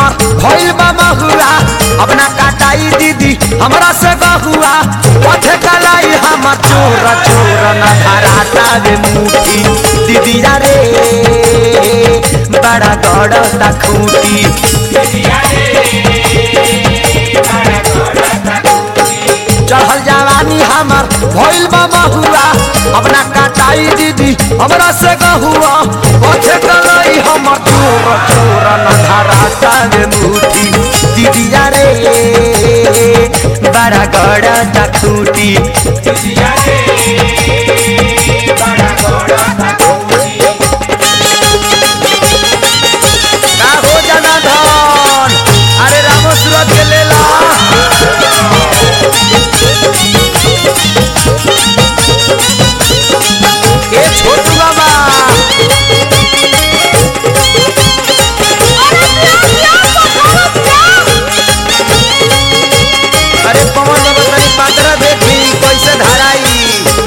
हमर भइल बा महुआ अपना काटाई दीदी हमरा से गहुआ पथे कलाई हमर चोर चोर न धराता रे मुठी दीदी रे बड़ा गड़ता खूटी चढ़ल जवानी हमर भइल बा महुआ अपना काटाई दीदी हमरा से गहुआ पथे कलाई हमर चोर चोर न धराता रे मुठी दीदी रे बड़ा गड़ता खूटी का हो जाना धन अरे रामो सूरत के लेला ए छोटू बाबा अरे पवन बाबा तनी पात्र देखी कैसे धराई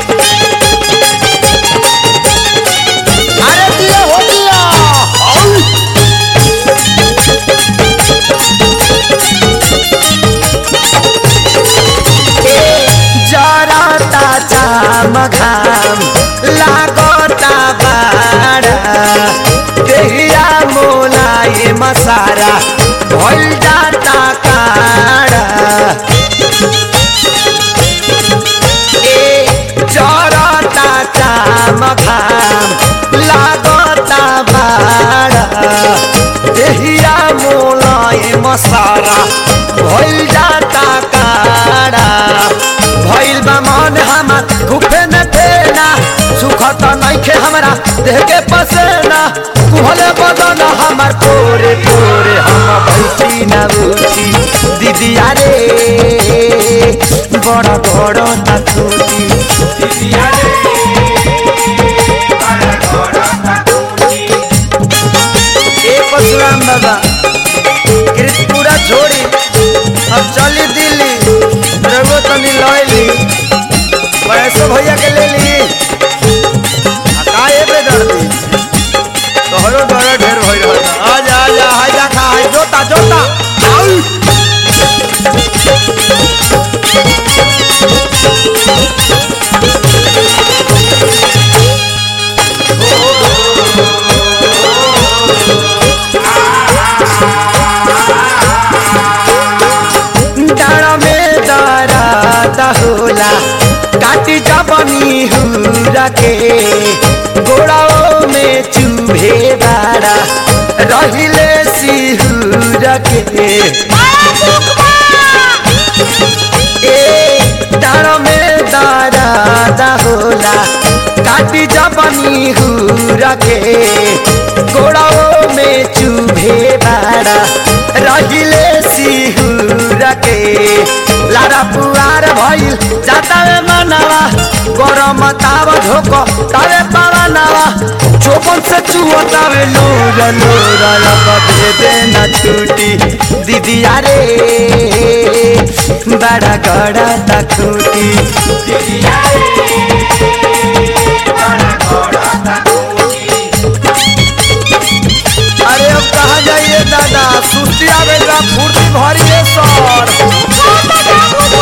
अरे दिया हो दिया औ! जरता चाम घाम लागता बाड़ा देहिया मोलाए मसारा भइल जाता काड़ा ए जरता चाम घाम लागता बाड़ा देहिया मोलाए मसारा भइल जाता काड़ा भइल बा मन हमार गुफे न देना सुख त नइखे हमरा देह के पसेना कुहले बदन हमार तोरे तोरे हम बैठी न उठी दीदी रे बड़ा बड़ा तूती ए परशुराम बाबा कृतपुरा छोड़ी अब चली दिल्ली रघु तनी लैली पैसो भैया के ले ली आ का एबे दर्दी तोहरो डर ढेर भइल रहता आजा आजा हाय देखा हाय जोता जोता आउ डाँडा में दराता होला काटी जबनी हुरा के गोड़ाओ में चूहे बाड़ा रहिले सिहुरा के ए डाँडा में दराता होला काटी जबनी हुरा के गोड़ाओ में चूहे बाड़ा रहिले सिहुरा के लारा पुआर भइल जाता रे मनवा गरम ताव झोक तावे पावा नवा चोपन से चुअता वे नूर नूर लग दे देना छूटी दीदी रे बड़ा गड़ा तखूटी अरे अब कहाँ जाइए दादा सुस्ती आवे बा फुर्ती भरिए सर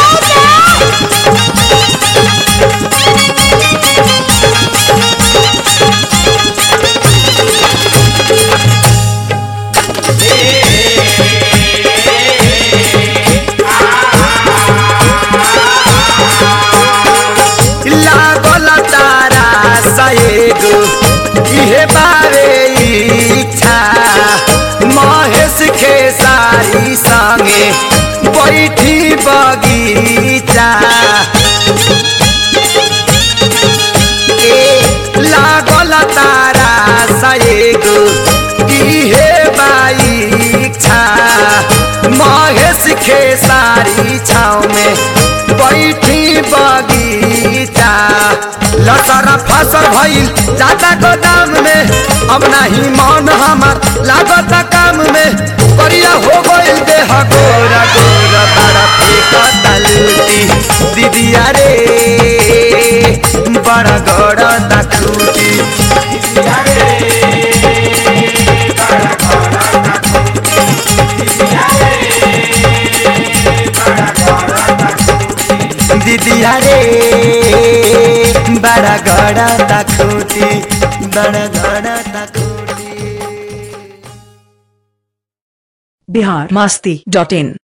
लागल तारा सएगो इहे बारे इच्छा महेश के सारी संगे बैठी बगीचा ए लागल तारा सएगो इहे बाइच्छा महेश के सारी छाव में बैठी बगीचा लसरा फसल भइल जाता गोदाम में अब नाही मन हमार लागत काम में करिया हो गइल देह गोरा गोरा बड़ा फेंकता लूटी दीदिया रे बड़ा गड़ा तखूटी दीदिया रे बड़ा गड़ा तखूटी बड़ा गड़ा तखूटी बिहार मस्ती डॉट इन